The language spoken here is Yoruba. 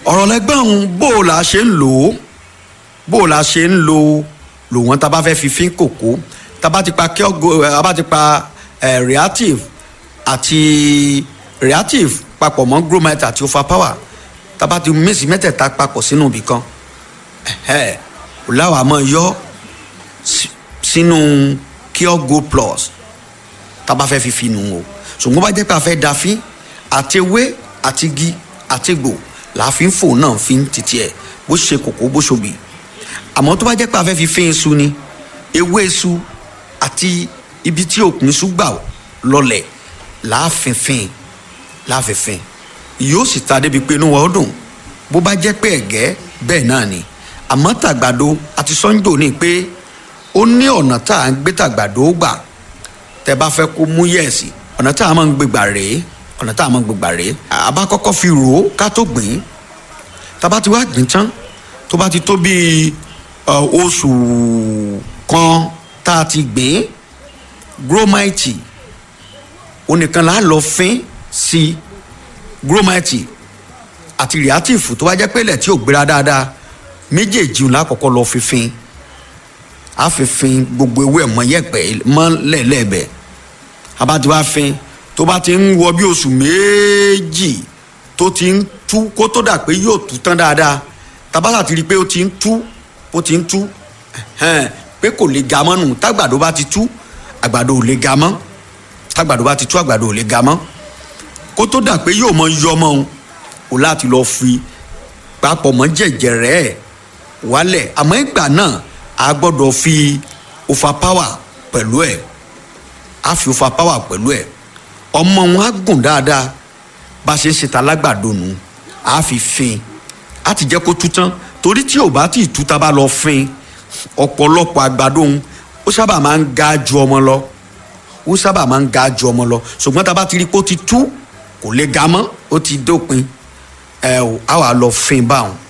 ọ̀rọ̀ lẹ́gbẹ́ ọ̀hún bó o la ṣe ń lò ó bó o la ṣe ń lo lò wọ́n tá a bá fẹ́ fi fín kòkó tá a bá ti pa kiogo a bá ti pa eh, reactive àti reactive papọ̀ mọ́ gromite àti overpower tá a bá ti mísì mẹ́tẹ̀ẹ̀ta papọ̀ sínú ibì kan ẹ̀hẹ́ ò láwàá mọ́ yọ sí- sínú kiogo plus tá a bá fẹ́ fi fi nù o ṣùgbọ́n bá jẹ́ pé a fẹ́ da fín àti ewé àti igi àti gbò láàfin fò náà fi ń titi ẹ̀ bó ṣe kòkó bó ṣòbí àmọ́ tó bá jẹ́ pé a fẹ́ fi fín iṣu ni ewé iṣu àti ibi tí òkun iṣu gbà lọlẹ̀ láàfínfín láàfínfín yóò sì ta débi pé inú wa ó dùn bó bá jẹ́ pé ẹ̀gẹ́ bẹ́ẹ̀ náà ni àmọ́ tàgbàdo àti sọ́njò ní pé ó ní ọ̀nà tá à ń gbé tàgbàdo gbà tẹ bá fẹ́ kó mú yẹ̀sì ọ̀nà tá a máa ń gbégbà rèé ọ̀nà tá a máa ń gbégbà rèé àbá kọ́kọ́ fi rò ó ká tó gbìn tába ti wá gbìn tán tó bá ti tó bíi ọ, oṣù kan tá a ti gbìn gromite onìkan là á lọ fín sí gromite àti reactive tó bá jẹ́ pé ilẹ̀ tí ò gbéra dáadáa méjèèjì ńlá kọ́kọ́ lọ fi fín a fi fin gbogbo ewé ẹ̀ mọ́ yẹ̀pẹ̀ mọ́ lẹ́ẹ̀lẹ́ẹ̀bẹ̀ a bá ti wá fin tó bá ti ń wọ bí oṣù méjì tó ti ń tú kó tó dà pé yóò tú tán dáadáa tabata ti rí i pé ó ti ń tú ó ti ń tú ẹ̀hẹ́n, pé kò lè ga mọ́ nù tágbàdo bá ti tú àgbàdo ò lè ga mọ́ tágbàdo bá ti tú àgbàdo ò lè ga mọ́ kó tó dà pé yóò mọ yọ mọ́ òun o láti lọ fi papọ̀ mọ́ jẹ̀jẹ̀rẹ́ ẹ̀ wálẹ̀ àmọ́ ìgbà náà a gbọ́dọ̀ fi overpower pẹ̀lú ẹ̀ a fi overpower pẹ̀lú ẹ̀ ọmọ wọn á gùn dáadáa bá a ṣe ń ṣe ta lágbàdo nù a fi fin a ti jẹ́ kó tú tán torí tí ò bá tí ì tú ta bá lọ fin ọ̀pọ̀lọpọ̀ àgbàdo òun ó sábà máa ń ga ju ọmọ lọ ó sábà máa ń ga ju ọmọ lọ ṣùgbọ́n tá a bá ti rí i pé ó ti tú kò lè ga mọ́ ó ti dópin ẹ ò á wà lọ fin báwọn